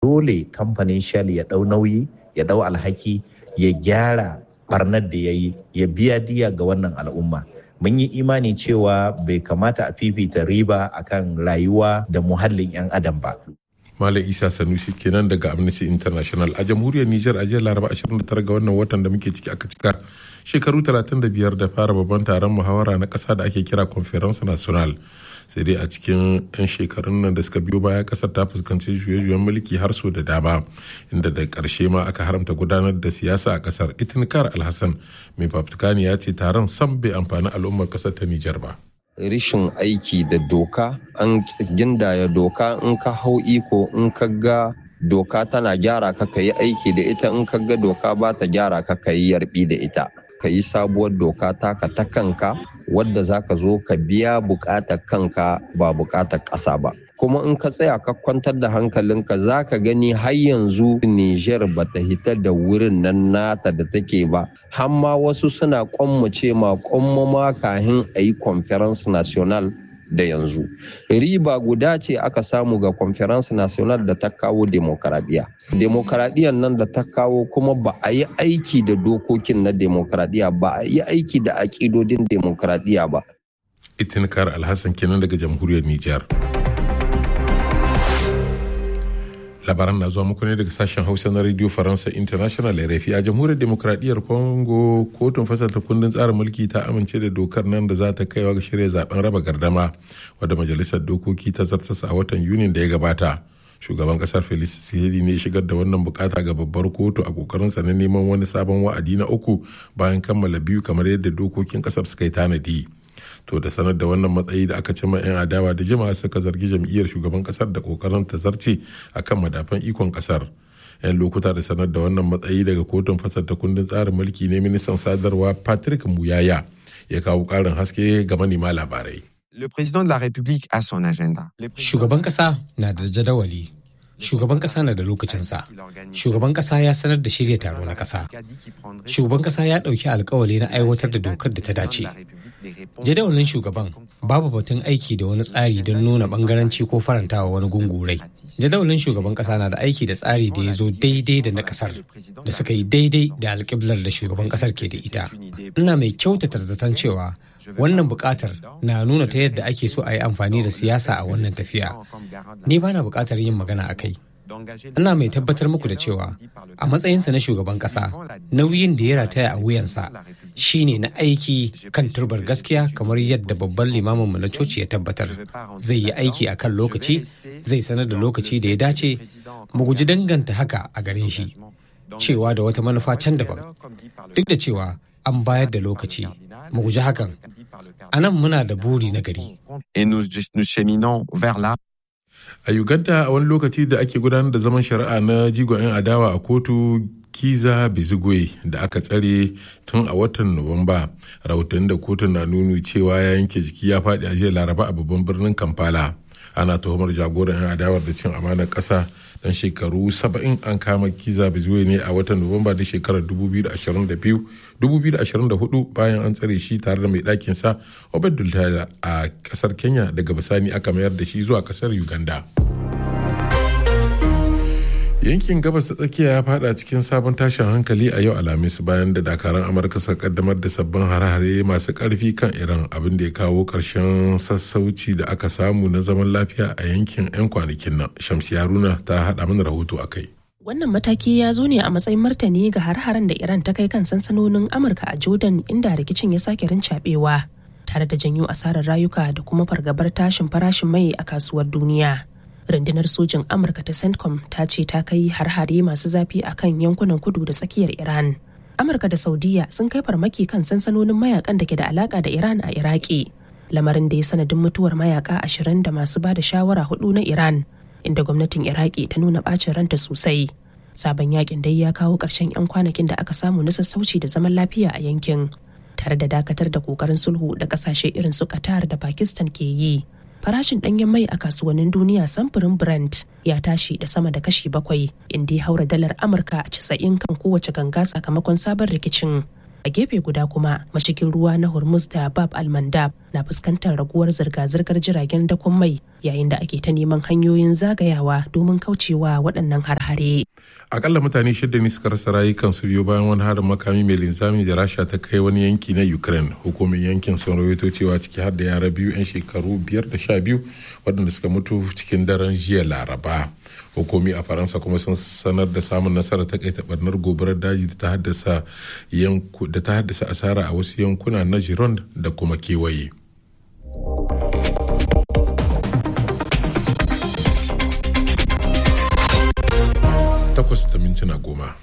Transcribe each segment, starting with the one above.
dole kamfanin shell ya ɗau nauyi ya ɗau alhaki ya gyara barnar da ya yi ya biya diya ga wannan al'umma mun yi imani cewa bai kamata a fifita riba akan rayuwa da muhallin 'yan adam ba Malam Isa Sanusi kenan daga Amnesty International a jamhuriyar Nijar a jiya Laraba 29 ga wannan watan da muke ciki aka cika shekaru 35 da fara babban taron muhawara na ƙasa da ake kira Conference National. sai dai a cikin 'yan shekarun nan da suka biyo baya kasar ta fuskanci juye-juyen mulki har so da dama inda da ƙarshe ma aka haramta gudanar da siyasa a kasar itinkar alhassan mai fafutukani ya ce taron sam bai amfani al'ummar kasar ta nijar ba rishin aiki da doka an gindaya doka in ka hau iko in ka ga doka tana gyara ka ka yi aiki da ita in ka ga doka ba ta gyara ka ka yi yarbi da ita ka yi sabuwar doka taka ta kanka wadda za ka zo ka biya bukatar kanka ba bukatar ƙasa ba kuma in ka tsaya ka kwantar da hankalinka za ka gani har yanzu Nijar ba ta hita da wurin nan nata da take ba har ma wasu suna kwammace ma kwammama kahin a yi conference national da yanzu riba guda ce aka samu ga conference national da ta kawo demokaradiyya demokaradiyyar nan da ta kawo kuma ba a yi aiki da dokokin na demokaradiyya ba a yi aiki da aƙidodin demokaradiyya ba itinkar alhassan kenan daga jamhuriyar nijar labaran na zuwa muku ne daga sashen hausa na radio faransa international rfi a jamhuriyar demokradiyyar congo kotun fasalta kundin tsarin mulki ta amince da dokar nan da za ta kaiwa ga shirya zaben raba gardama wadda majalisar dokoki ta zartasa a watan yunin da ya gabata shugaban kasar felix tshisekedi ne shigar da wannan bukata ga babbar kotu a kokarinsa na neman wani sabon wa'adi na uku bayan kammala biyu kamar yadda dokokin kasar suka yi tanadi to da sanar da wannan matsayi da aka cima 'yan adawa da jima'a suka zargi jam'iyyar shugaban kasar da kokarin ta zarce akan madafan ikon kasar yan lokuta da sanar da wannan matsayi daga kotun fasarta kundin tsarin mulki ne ministan sadarwa patrick muyaya ya kawo karin haske ga manema labarai Le président de la République a son agenda. Shugaban kasa na da jadawali. Shugaban kasa na da lokacinsa. Shugaban kasa ya sanar da shirya taro na kasa. Shugaban kasa ya ɗauki alkawali na aiwatar da dokar da ta dace. Jadawalin shugaban babu batun aiki da wani tsari don nuna bangaranci ko farantawa wani gungurai. Jadawalin shugaban kasa na da aiki da tsari da ya zo daidai da na kasar da suka yi daidai da alƙiblar da shugaban kasar ke da ita. Ina mai kyautata zaton cewa wannan buƙatar na nuna ta yadda ake so a yi amfani da siyasa a wannan tafiya. Ni ba na buƙatar yin magana a kai. Ina mai tabbatar muku da cewa a matsayinsa na shugaban ƙasa nauyin da ya rataya a wuyansa shine na aiki kan turbar gaskiya kamar yadda babban limaminmu na coci ya tabbatar zai yi aiki a kan lokaci zai sanar da lokaci da ya dace mu guji danganta haka a gare shi cewa da wata manufa can daban duk da cewa an bayar da lokaci mu guji hakan a nan muna da buri na gari Et nous, nous cheminons vers là. a uganda a wani lokaci da ake gudanar da zaman shari'a na jigon 'yan adawa a kotu kiza bizigwe da aka tsare tun a watan nuwamba rahoton da kotun na nuni cewa ya yanke jiki ya faɗi a jiya laraba a babban birnin kampala ana tuhumar jagoran 'yan adawar da cin amanar ƙasa dan shekaru 70 an kama kiza bizigwe ne a watan nuwamba da shekarar 2024 bayan an tsare shi tare da mai ɗakin sa obed a ƙasar kenya daga bisani aka mayar da shi zuwa ƙasar uganda yankin gabas ta tsakiya ya fada cikin sabon tashin hankali a yau alhamis bayan da dakaran amurka suka kaddamar da sabbin hare-hare masu karfi kan iran abin da ya kawo karshen sassauci da aka samu na zaman lafiya a yankin 'yan kwanakin nan shamsi haruna ta hada mana rahoto a kai Wannan mataki ya zo ne a matsayin martani ga har-haren da Iran ta kai kan sansanonin Amurka a Jordan inda rikicin ya sake rincaɓewa tare da janyo asarar rayuka da kuma fargabar tashin farashin mai a kasuwar duniya. rundunar sojin amurka ta centcom ta ce ta kai har-hare masu zafi a kan yankunan kudu da tsakiyar iran amurka da saudiya sun kai farmaki kan sansanonin mayakan da ke da alaka da iran a iraki lamarin da ya sanadin mutuwar mayaka ashirin da masu ba da shawara hudu na iran inda gwamnatin iraki ta nuna bacin ranta sosai sabon yakin dai ya kawo ƙarshen 'yan kwanakin da aka samu na sassauci da zaman lafiya a yankin tare da dakatar da kokarin sulhu da ƙasashe irin su qatar da pakistan ke yi farashin ɗanyen mai a kasuwannin duniya samfurin Brent ya tashi da sama da kashi bakwai inda ya haura dalar Amurka a casa'in kan kowace ganga sakamakon sabon rikicin. a gefe guda kuma mashigin ruwa na hormuz da bab almandab na fuskantar raguwar zirga-zirgar jiragen dakon mai yayin da ake ta neman hanyoyin zagayawa domin kaucewa waɗannan har-hare akalla mutane shida ne suka rasa rayukansu biyu bayan wani harin makami mai linzami da rasha ta kai wani yanki na ukraine hukumin yankin sun rawaito cewa ciki har da yara biyu 'yan shekaru biyar da sha biyu waɗanda suka mutu cikin daren jiya laraba hukumi a faransa kuma sun sanar da samun nasarar takaita barnar gobarar daji da ta haddasa da ta haddasa asara a wasu yankuna na gironde da kuma kewaye takwas da mintuna goma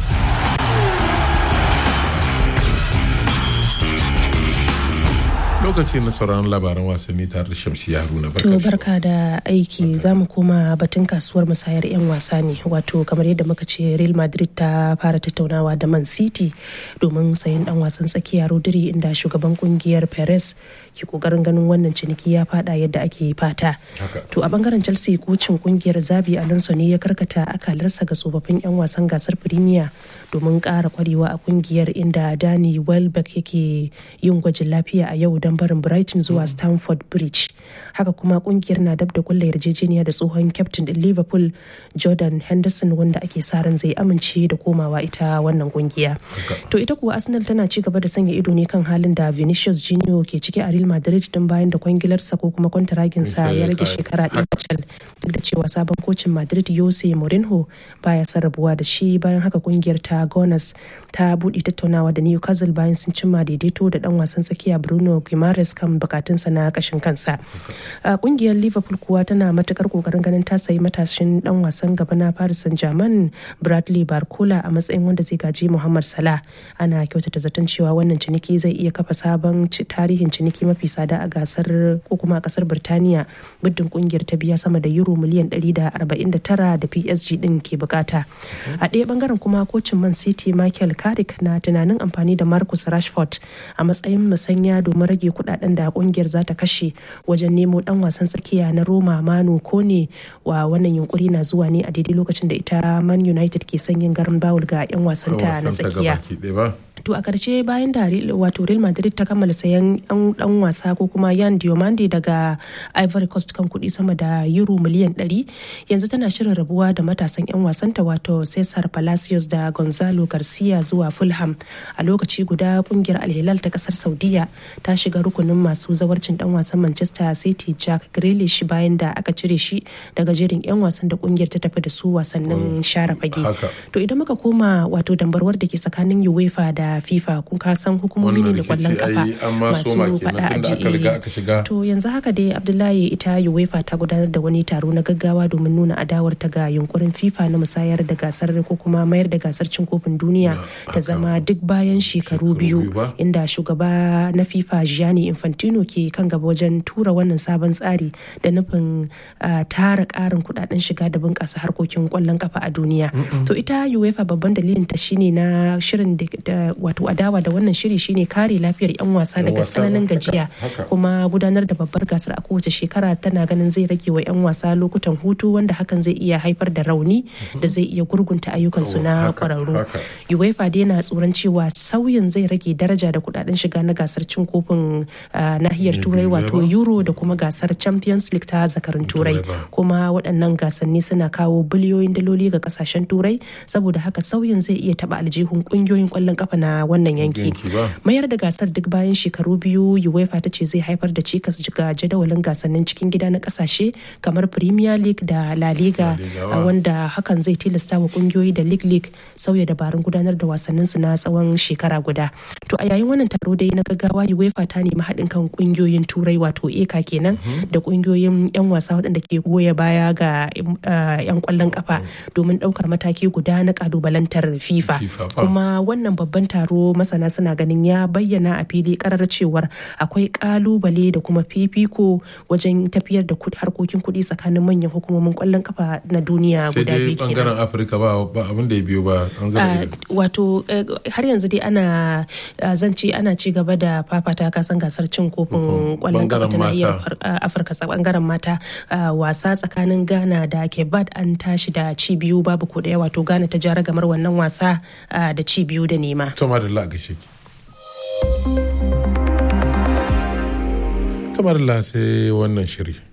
lokaci na sauran labaran wasanni tare da shamsi haruna to barka da aiki za mu koma batun kasuwar musayar 'yan wasa ne wato kamar yadda muka ce real madrid ta fara tattaunawa da man city domin sayan dan wasan tsakiya rodri inda shugaban kungiyar perez ke kokarin ganin wannan ciniki ya fada yadda ake fata to a bangaren chelsea kocin kungiyar zabi alonso ne ya karkata akalarsa ga tsofaffin 'yan wasan gasar premier domin kara kwarewa a kungiyar inda dani welbeck yake yin gwajin lafiya a yau don barin brighton zuwa stamford bridge haka kuma kungiyar na dab da kulla yarjejeniya da tsohon captain din liverpool jordan henderson wanda ake sa ran zai amince da komawa ita wannan kungiya to ita kuwa arsenal tana ci gaba da sanya ido ne kan halin da vinicius junior ke ciki a real madrid din bayan da kwangilarsa ko kuma kwantaraginsa ya rage shekara ɗaya kacal duk da cewa sabon kocin madrid jose mourinho baya son rabuwa da shi bayan haka kungiyar ta gunners ta buɗe tattaunawa da newcastle bayan sun cimma daidaito da dan wasan tsakiya bruno guimaraes kan bukatunsa na kashin kansa a kungiyar liverpool kuwa tana matukar kokarin ganin ta sayi matashin dan wasan gaba na paris saint germain bradley barcola a matsayin wanda zai gaji muhammad salah ana kyautata zaton cewa wannan ciniki zai iya kafa sabon tarihin ciniki mafi tsada a gasar ko kuma a kasar birtaniya muddin kungiyar ta biya sama da euro miliyan 149 da psg din ke bukata a ɗaya bangaren kuma kocin man city michael carrick na tunanin amfani da marcus rashford a matsayin musanya domin rage kudaden da kungiyar za ta kashe wajen nemo dan wasan tsakiya na roma manu kone wa wannan yunkuri na zuwa ne a daidai lokacin da ita man united ke son yin garin bawul ga 'yan wasanta na tsakiya to a karshe bayan da wato real madrid ta kammala sayan yan dan wasa ko kuma yan diomande daga ivory coast kan kuɗi sama da euro miliyan 100 yanzu tana shirin rabuwa da matasan yan wasanta wato cesar palacios da gonzalo garcia zuwa fulham a lokaci guda kungiyar alhilal ta kasar saudiya ta shiga rukunin masu zawarcin dan wasan manchester city jack grealish bayan da aka cire shi daga jerin yan wasan da kungiyar ta tafi da su wasannin share fage to idan muka koma wato dambarwar da ke tsakanin uefa da fifa kun ka san hukumomi ne da kwallon kafa masu fada a ji to yanzu haka dai abdullahi ita uefa ta gudanar da wani taro na gaggawa domin nuna adawar ta ga yunkurin fifa na musayar da gasar ko kuma mayar da gasar cin kofin duniya ta zama duk bayan shekaru biyu inda shugaba na fifa gianni infantino ke kan gaba wajen tura wannan sabon tsari da nufin tara karin kudaden shiga da bunƙasa harkokin kwallon kafa a duniya to ita uefa babban dalilin ta shine na shirin da wato adawa da wannan shiri shine kare lafiyar 'yan wasa daga tsananin gajiya kuma gudanar da babbar gasar a kowace shekara tana ganin zai rage wa 'yan wasa lokutan hutu wanda hakan zai iya haifar da rauni da zai iya gurgunta ayyukansu na kwararru uefa dai na tsoron cewa sauyin zai rage daraja da kudaden shiga na gasar cin kofin nahiyar turai wato euro da kuma gasar champions league ta zakarin turai kuma waɗannan gasanni suna kawo biliyoyin daloli ga kasashen turai saboda haka sauyin zai iya taba aljihun kungiyoyin kwallon kafa na wannan yanki mayar da gasar duk bayan shekaru biyu uefa ta ce zai haifar da cikas ga jadawalin gasannin cikin gida na kasashe kamar premier league da la liga wanda hakan zai tilasta wa kungiyoyi da league league sauya dabarun gudanar da wasannin su na tsawon shekara guda to a yayin wannan taro dai na gaggawa uefa ta nemi haɗin kan kungiyoyin turai wato eka kenan da kungiyoyin yan wasa waɗanda ke goya baya ga yan kwallon kafa domin ɗaukar mataki guda na kalubalantar fifa kuma wannan babban taro masana suna ganin ya bayyana a fili karar cewar akwai kalubale da kuma fifiko wajen tafiyar da harkokin kuɗi tsakanin manyan hukumomin kwallon kafa na duniya guda biyu kenan. bangaren afirka ba abin da ya biyo ba wato har yanzu dai ana zance ana ci gaba da fafata kasan gasar cin kofin kwallon kafa ta nahiyar afirka bangaren mata wasa tsakanin ghana da kebat an tashi da ci biyu babu ko daya wato ghana ta jara gamar wannan wasa da ci biyu da nema. to madalla gaishe Tamar sai wannan shiri.